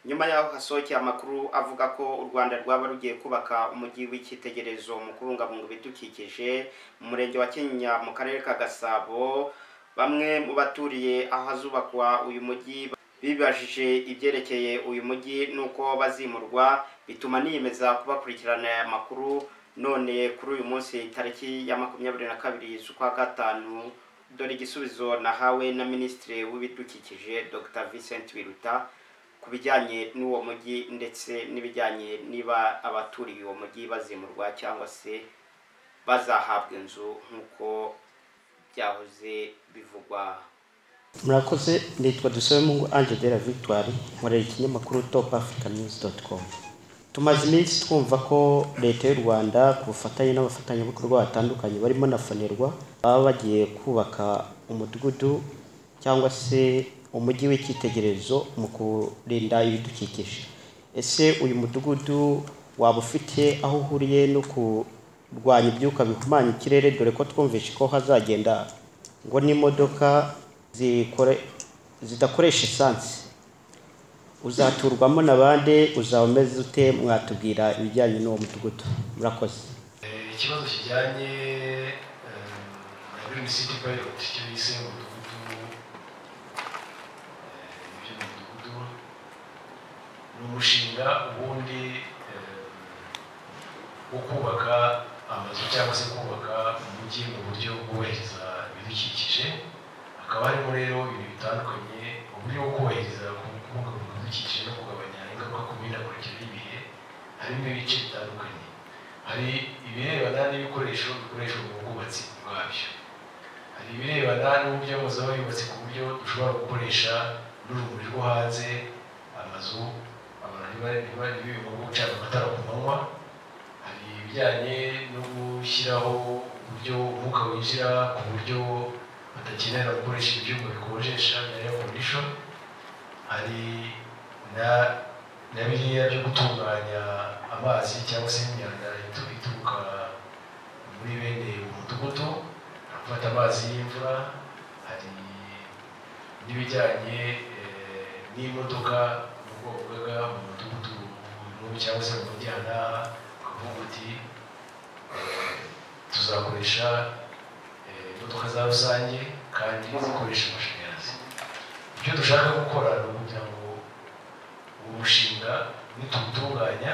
nyuma y'aho hasohokeye amakuru avuga ko u rwanda rwaba rugiye kubaka umujyi w'icyitegererezo mu kubungabunga ibidukikije mu murenge wa kinyinya mu karere ka gasabo bamwe mu baturiye ahazubakwa uyu mujyi bibajije ibyerekeye uyu mujyi n'uko bazimurwa bituma niyemeza kubakurikirana aya makuru none kuri uyu munsi tariki ya makumyabiri na kabiri z'ukwa gatanu dore igisubizo nahawe na minisitiri w'ibidukikije dr vincent biruta ku bijyanye n'uwo mujyi ndetse n'ibijyanye niba abaturiye uwo mujyi bazimurwa cyangwa se bazahabwa inzu nk'uko byahoze bivugwa murakoze nitwa dusabemungu ange de la victoire nkorera ikinyamakuru top africa news dot com tumaze iminsi twumva ko leta y'u rwanda ku bufatanye n'abafatanyabikorwa batandukanye barimo na fonerwa baba bagiye kubaka umudugudu cyangwa se umujyi w'icyitegererezo mu kurinda ibidukikije ese uyu mudugudu waba ufite aho uhuriye no kurwanya ibyuka bihumanya ikirere dore ko twumvishe ko hazagenda ngo n'imodoka zikore- zidakoresha esansi uzaturwamo na bande uzaba umeze ute mwatubwira ibijyanye n'uwo mudugudu murakoze Eh, ikibazo kijyanye eh, na Green City Pilot icyo yise umudugudu eh, ibyo mudugudu ni umushinga ubundi eh, wo kubaka amazu cyangwa se kubaka umujyi mu buryo bwubahiriza ibidukikije hakaba harimo rero ibintu bitandukanye uburyo bwo kubahiriza kubungabunga ibidukikije no kugabanya ingaruka ku mihindagurikire y'ibihe harimo ibice bitandukanye hari ibirebana n'ibikoresho bikoreshwa mu bwubatsi bwabyo hari ibirebana n'uburyo amazu aba yubatse ku buryo dushobora gukoresha n'urumuri rwo hanze amazu abantu ntiba- ntiba ntibibemo gucana amatara ku manywa hari ibijyanye no gushyiraho uburyo umwuka winjira ku buryo badakenera gukoresha ibyuma bikonjesha bya air condition hari na na biriya byo gutunganya amazi cyangwa se imyanda itu- ituruka muri bene uwo mudugudu gufata amazi y'imvura hari n'ibijyanye eh, n'imodoka mu bwoko bwaga mu mudugudu mu- cyangwa se mu mujyi aha n'aha bakavuga bati eh, tuzakoresha eh, imodoka za rusange kandi zikoresha amashanyarazi ibyo dushaka gukora ni ukugira ngo uwo mushinga nitutunganya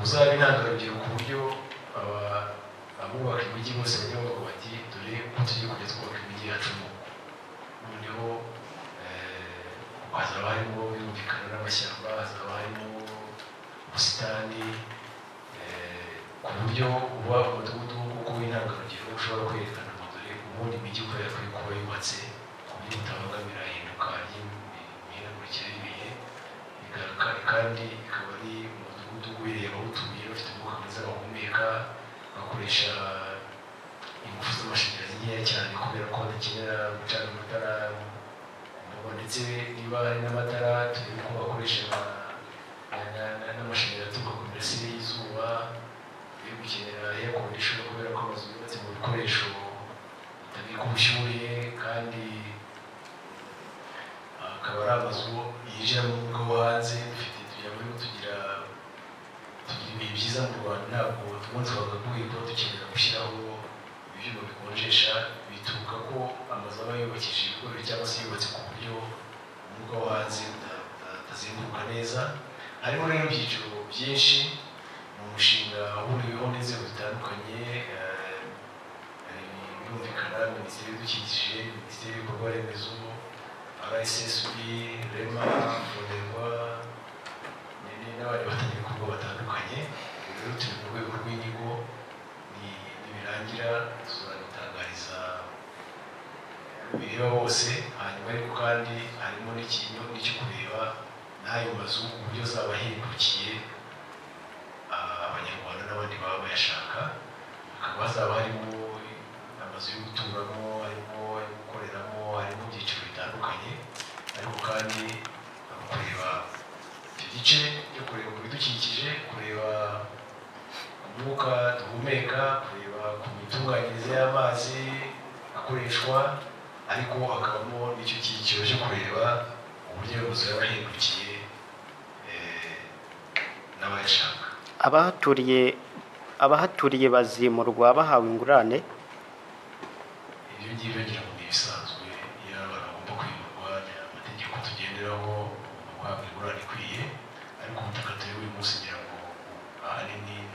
uzaba intangarugero ku buryo aba- abubaka imijyi bose bajya bavuga bati dore ko tugiye kujya twubaka imijyi yacu mu noneho eh, hazaba harimo birumvikana n'amashyamba hazaba harimo ubusitani eh, ku buryo uba umudugudu kuko w'intangarugero ushobora kwerekana ngo dore ubundi imijyi uko yakwiye kuba yubatse ku buryo butabangamira ihinduka ry'imihindagurikire y'ibihe igaruka kandi ikaba ari umudugudu ubereye abawutuye bafite umwuka mwiza bahumeka bakoresha ingufu z'amashanyarazi nkeya cyane kubera ko badakenera gucana amatara ngo ndetse niba hari n'amatara turebe ko bakoresha ama- na- na- na- n'amashanyarazi aturuka ku mirasire y'izuba yo gukenera air condition kubera ko amazu yubatse mu bikoresho bitabika ubushyuhe kandi akaba ari amazu yinjiramo umwuka wo hanze dufite tuyabamo tugira tugira ibihe byiza mu rwanda ntabwo tumunsi wagakwiye kuba dukenera gushyiraho ibyuma bikonjesha bituruka ko amazu aba yubakishije ibikoresho cyangwa se yubatse ku buryo umwuka wo hanze uta- uta- utazenguruka neza harimo rero ibyiciro byinshi ni umushinga uhuriweho n'inzego zitandukanye eh, hari birumvikana minisiteri y'ibidukikije minisiteri y'ibikorwa remezo RSSB, REMA, FONERWA n'indi n'abandi bafatanyabikorwa batandukanye rero turi mu rwego rw'inyigo ni- nibirangira tuzabitangariza bireba bose hanyuma ariko kandi harimo n'ikintu n'icyo kureba n'ayo mazu uburyo azaba ahindukiye ah, abanyarwanda n'abandi baba bayashaka hakaba hazaba harimo amazu yo guturamo harimo ayo gukoreramo harimo ibyiciro bitandukanye ariko kandi hari kureba icyo gice cyo kureba ku bidukikije kureba umwuka duhumeka kureba ku mitunganyirize y'amazi akoreshwa ariko hakabamo n'icyo cyiciro cyo kureba uburyo buzaba yabahindukiye n'abayashaka abahaturiye abahaturiye bazimurwa bahawe ingurane ibyo ngibyo ngira ngo ni ibisanzwe iyo abantu bagomba kwimurwa amategeko tugenderaho bagomba guhabwa ingurane ikwiye ariko ubutaka turi buri munsi ngira ngo ahanini